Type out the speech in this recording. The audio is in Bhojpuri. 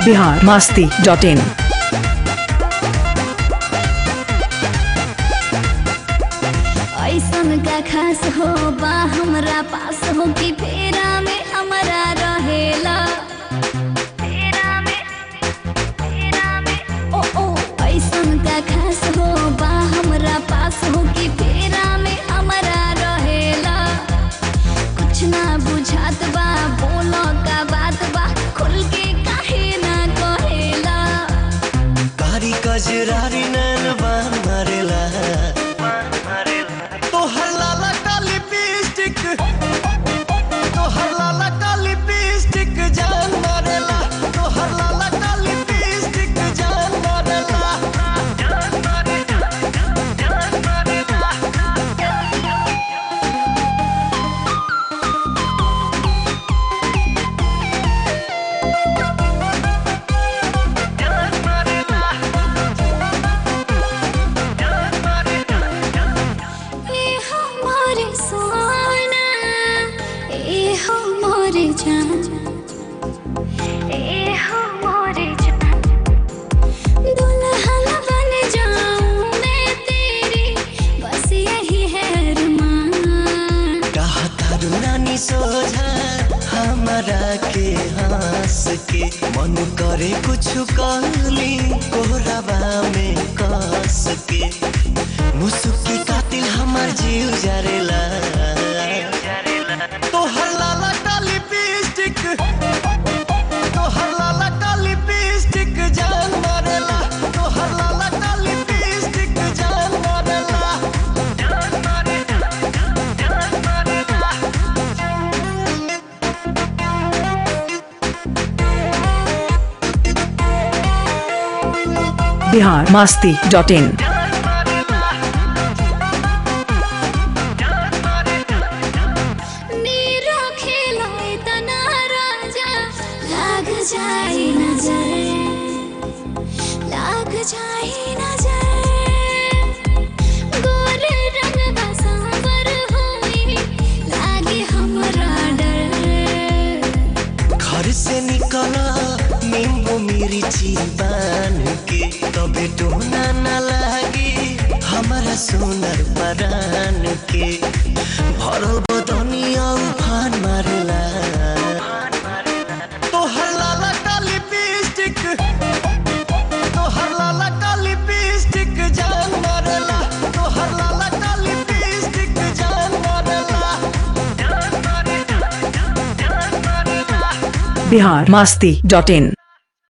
बिहार मास्ती डॉट इन ऐसन का खास हो बा हमरा पास हो कि फेरा में हमरा रहेला फेरा में फेरा में ओ ओ ऐसन का खास हो बा हमरा पास हो कि फेरा में हमरा रहेला कुछ ना बुझात बा बोलो का बात बा खुल के काहे ना कहेला कारी कजरारी नैन बान मारेला तोहर लाला का लिपस्टिक तोहर लाला का लिपस्टिक जान मारेला तोहर लाला का लिपस्टिक जान मारेला ए हो मोरे सोना ए हो मोरे जान ए हो मोरे जान दुल्हन बन जाऊं मैं तेरी बस यही है अरमान कहा तारू नानी सोझा हमारा के हंस के मन करे कुछ कहली कोहराबा में कस के मुसुकी कातिल हमार जीव जरेला तोहर लाला का लिपस्टिक तोहर लाला का लिपस्टिक जान मारेला तोहर लाला का लिपस्टिक जान मारेला बिहार मास्ती डॉट इन नीरो खेलो इतना राजा लाग जाए नजर लाग जाए नजर गोरे रंग बसावर होई लागे हमरा डर घर से निकला नींबू मिर्ची बान के तबे टोना न लागी हमारा सुनर परान के भरल बदनिया उफान मारेला तोहर लाला का लिपस्टिक तोहर लाला का लिपस्टिक जान मारेला तोहर लाला का लिपस्टिक जान मारेला बिहार मास्ती डॉट इन